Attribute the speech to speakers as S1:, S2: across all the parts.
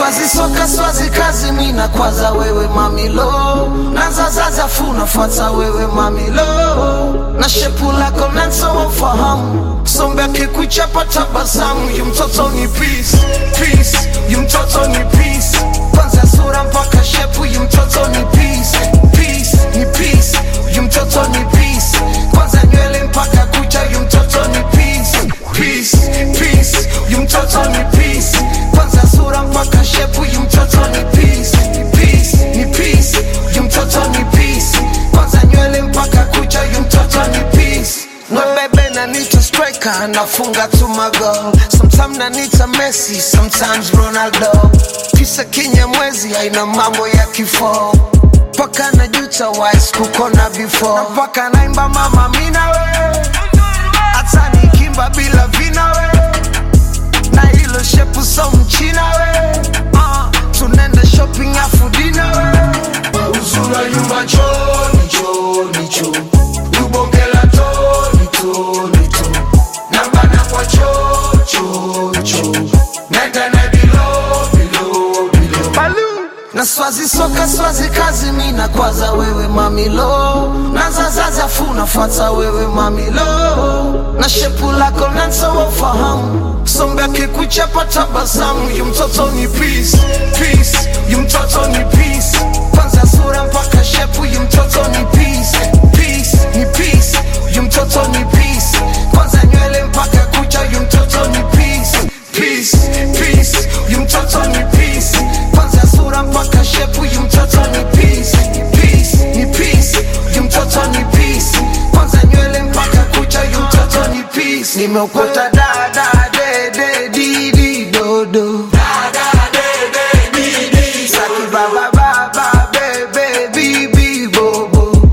S1: swazi soka swazi kazi mina kwaza wewe mamilo nazazaza fu nafuata wewe mamilo na shepu lako nanso wafahamu sombe akikuchapa tabasamu yu mtoto ni peace peace yu mtoto ni peace kwanza sura mpaka shepu yu mtoto ni peace peace ni peace yu mtoto ni peace kwanza nywele mpaka kucha yu mtoto ni peace peace peace yu mtoto ni peace kwanza sura mpaka shepu yu mtoto ni peace peace ni peace yu mtoto ni peace kwanza nywele mpaka kucha yu mtoto ni peace no bebe na nita striker nafunga tu magol sometimes na nita Messi sometimes Ronaldo kisa kinyamwezi haina mambo ya kifo mpaka najuta wise kukona before na mpaka naimba mama mina we hata nikimba bila vina we na hilo shepu so mchina we uh, tunenda shopping afu dina we uzula yumba choni choni cho lubongela toni toni to nambana kwa cho cho cho nenda na bilo bilo bilo na swazi soka swazi kazi mina kwaza wewe mamilo nazazaza fu nafuata wewe mamilo na shepu lako nanso wafahamu sombe akikuchapa tabasamu yu mtoto ni peace peace yu mtoto ni peace kwanza sura mpaka shepu yu mtoto ni peace peace ni peace yu mtoto ni peace kwanza nywele mpaka kucha yu mtoto ni peace peace peace yu mtoto ni peace kwanza sura mpaka shepu yu mtoto ni peace peace ni peace yu mtoto ni peace kwanza nywele mpaka kucha yu mtoto ni peace nimeokota dada dede didi dodo Saki baba baba bebe bibi bobo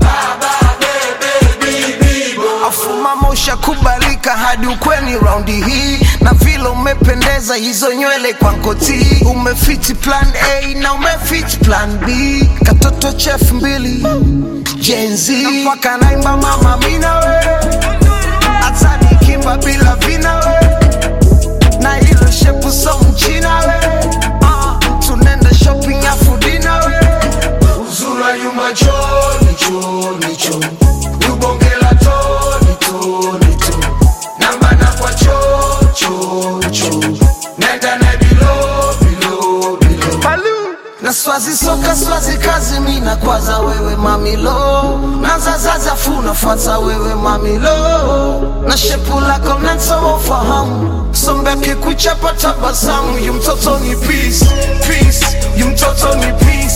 S1: afuma mosha kubalika hadi ukweni raundi hii na vile umependeza hizo nywele kwa nkoti umefiti plan a na umefiti plan b katoto chef mbili jenzi mpaka naimba mama mina we hata nikimba bila vina we na hilo shepu so mchina we uh, tunenda shopping afu dina we uzura yuma choni choni cho lubongela toni toni to nambana kwa cho cho cho nenda na bilo bilo bilo na swazi soka swazi kazi mina kwaza wewe mamilo nazazaza fu nafuata wewe mamilo na shepu lako nanso wafahamu sombe akikuchapa tabasamu yu mtoto ni peace peace yu mtoto ni peace